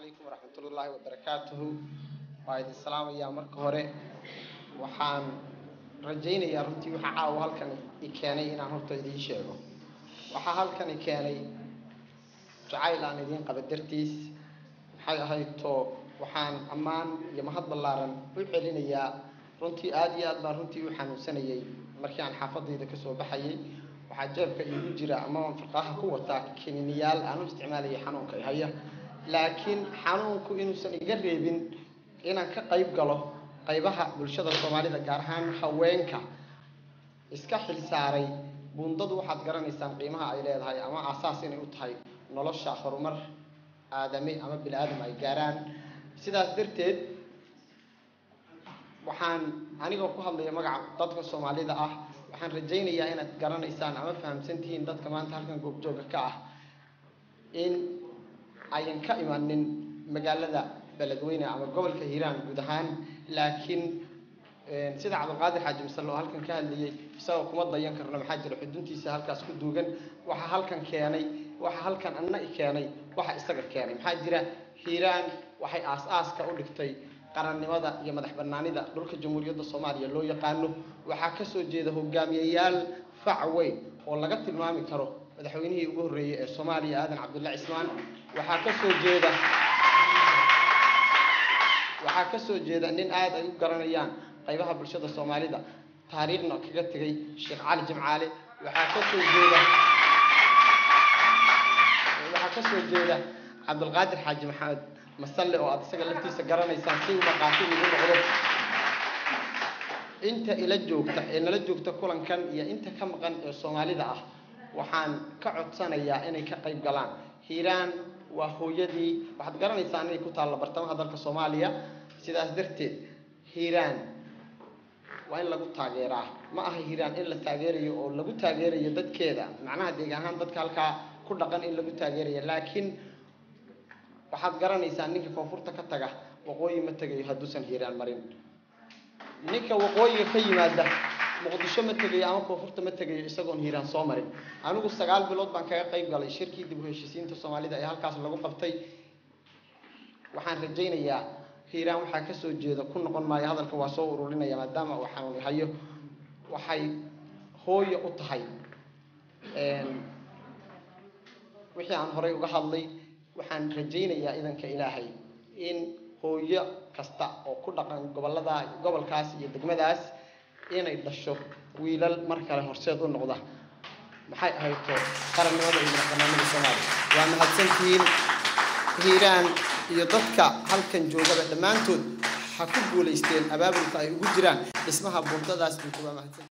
calaykum waraxmatullaahi wabarakaatuhu waa idin salaamayaa marka hore waxaan rajaynayaa runtii waxaa caawa halkan i keenay inaan horta idiin sheego waxaa halkan i keenay jacayl aan idiin qaba dartiis maxay ahayd to waxaan ammaan iyo mahad ballaaran u celinayaa runtii aada iyo aad baan runtii u xanuunsanayay markii aan xaafadayda kasoo baxayay waxaa jeebka iigu jira ama aan farqaaha ku wataa kininiyaal aan u isticmaalayay xanuunka i haya laakiin xanuunku inuusan iga reebin inaan ka qayb galo qaybaha bulshada soomaalida gaar ahaan haweenka iska xil saaray buundadu waxaad garanaysaan qiimaha ay leedahay ama aasaas inay u tahay nolosha horumar aadame ama bini aadam ay gaaraan sidaas darteed waxaan anigoo ku hadlaya magaca dadka soomaalida ah waxaan rajaynayaa inaad garanaysaan ama fahamsan tihiin dadka maanta halkan goobjooga ka ah in ayan ka imanin magaalada beledweyne ama gobolka hiiraan guud ahaan laakiin sida cabdilqaadir xaaji masale oo halkan ka hadlayay isagoo kuma dayan karno maxaa jira xuduntiisa halkaas ku duugan waxa halkan keenay waxa halkan anna i keenay waxa isaga keenay maxaa jira hiiraan waxay aas-aaska u dhigtay qarannimada iyo madax banaanida dhulka jamhuuriyadda soomaaliya loo yaqaano waxaa kasoo jeeda hogaamiyayaal fac weyn oo laga tilmaami karo madaxweynihii ugu horreeyey ee soomaaliya aadan cabdulla cismaan waxaa kasoo jeeda waxaa kasoo jeeda nin aada ay u garanayaan qaybaha bulshada soomaalida taariikhna kaga tegay sheekh cali jimcaale waxaa kasoo jeeda waxaa kasoo jeeda cabdilqaadir xaaji maxamed masalle oo aada isaga laftiisa garanaysaan si uu dhaqaati ugu noqdo inta ila joogta ee nala joogta kulankan iyo inta ka maqan ee soomaalida ah waxaan ka codsanayaa inay ka qayb galaan hiiraan waa hooyadii waxaad garanaysaan inay ku taalla bartamaha dalka soomaaliya sidaas darteed hiiraan waa in lagu taageeraa ma aha hiiraan in la taageerayo oo lagu taageerayo dadkeeda macnaha deeg ahaan dadka halkaa ku dhaqan in lagu taageerayo laakiin waxaad garanaysaa ninka koonfurta ka taga waqooyi ma tegayo hadduusan hiiraan marin ninka waqooyiga ka yimaada muqdisho ma tegayo ama koonfurta ma tegayo isagoon hiiraan soo marin anigu sagaal bilood baan kaga qayb galay shirkii dib u heshiisiinta soomaalida ee halkaas lagu qabtay waxaan rajaynayaa hiiraan waxaa kasoo jeeda ku noqon maayo hadalka waa soo ururinaya maadaama uu xanuun hayo waxay hooyo u tahay wixii aan horay uga hadlay waxaan rajaynayaa idanka ilaahay in hooyo kasta oo ku dhaqan gobolada gobolkaas iyo degmadaas inay dhasho wiilal mar kale horseed u noqda maxay ahayto qarannimada iyo madaxbanaanida soomaaliya waa mahadsantihiin hiiraan iyo dadka halkan joogaba dhammaantood ha ku guulaysteen abaabulka ay ugu jiraan dhismaha buundadaas buuta waa mahadsan